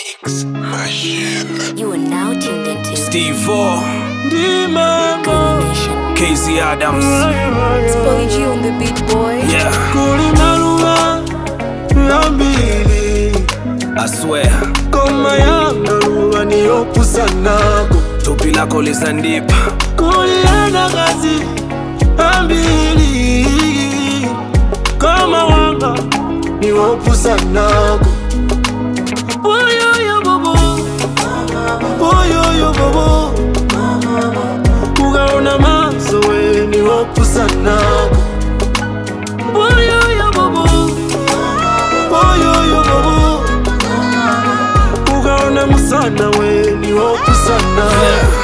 Mix Machine. You are now tuned into Steve Vaughn, Combination. Casey Adams. It's Polly G on the beat, boy. Yeah, kulimaluma yambili I swear. koma yangaluba niyokusanako Tupi lako lizandipa. kuliana kazi ambili kama wanga niwokusanako oyoyo bobo oyoyo bobo ugaona maso we niwokusanako oyoyo bobo oyoyo bobo ugaona musana we niwokusanako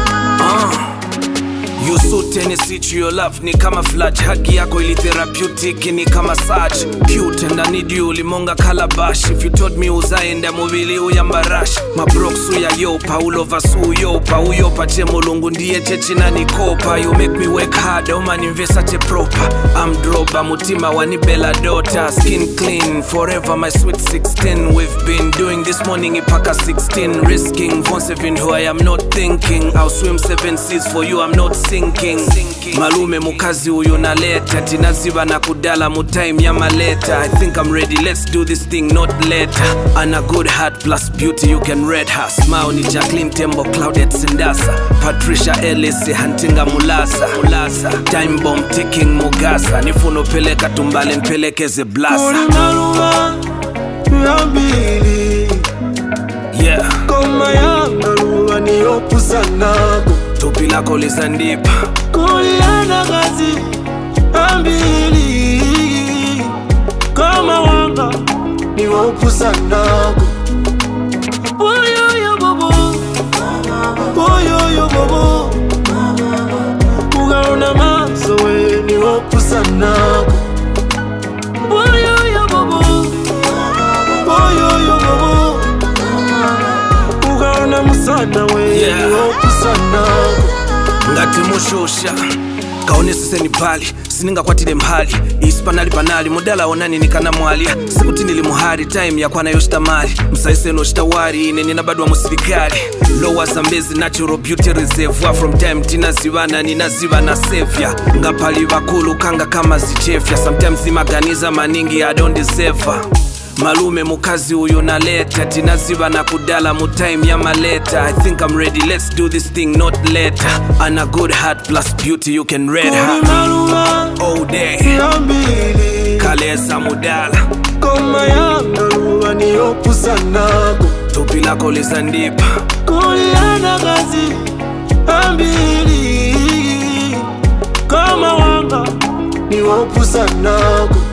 You suit any sit your love ni kama flash hagi yako ili therapeutic ni kama search cute and I need you limonga calabash if you told me uzaenda mubili uyambarash mabroksu ya yopa ulovasu yopa uyopa che mulungu ndiye chechina nikopa you make me work hard oma nimvesa che proper I'm droba mutima wanibela dota skin clean forever my sweet 16 we've been doing this morning ipaka 16 risking von 7 who I am not thinking I'll swim seven seas for you I'm not sinking malume mukazi uyu naleta tinaziba na kudala mutime ya maleta I think I'm ready let's do this thing not later and a good heart plus beauty you can read her smile ni Jacqueline Tembo Claudette Sindasa Patricia Ellis Hantinga Mulasa Mulasa time bomb ticking Mugasa nifuno peleka tumbale npelekeze blasa kulimaluma yambili yeah koma yangaluba niyokusanako tupi lako lizandipa kuliana kazi ambili kama wanga niwokusanako oyoyo bobo oyoyo bobo ugaona maso we niwokusanako oyoyo bobo oyoyo bobo ugaona musana we Yeah. niwokusanako ngati mushosha kaoneseseni pali siningakwatile mhali isi panali panali mudala onani nikana mwalya sikuti ndili muhali time yakwana yochitamali msaiseno chitawari ine ninabadwa musilikali lowa zambezi natural beauty reservoir from time tinazivana ninaziva na sevya ngapali vakulu kanga kama zichefya sometimes imaganiza maningi i don't deserve her. malume mukazi uyu naleta tinaziva na kudala mutime ya maleta i think i'm ready let's do this thing not later and a good heart plus beauty you can read her kulimaluma all day yambili kalesa mudala koma yangaluba niyokusanako tupi lako lizandipa kuliana kazi ambili kama wanga niwokusanako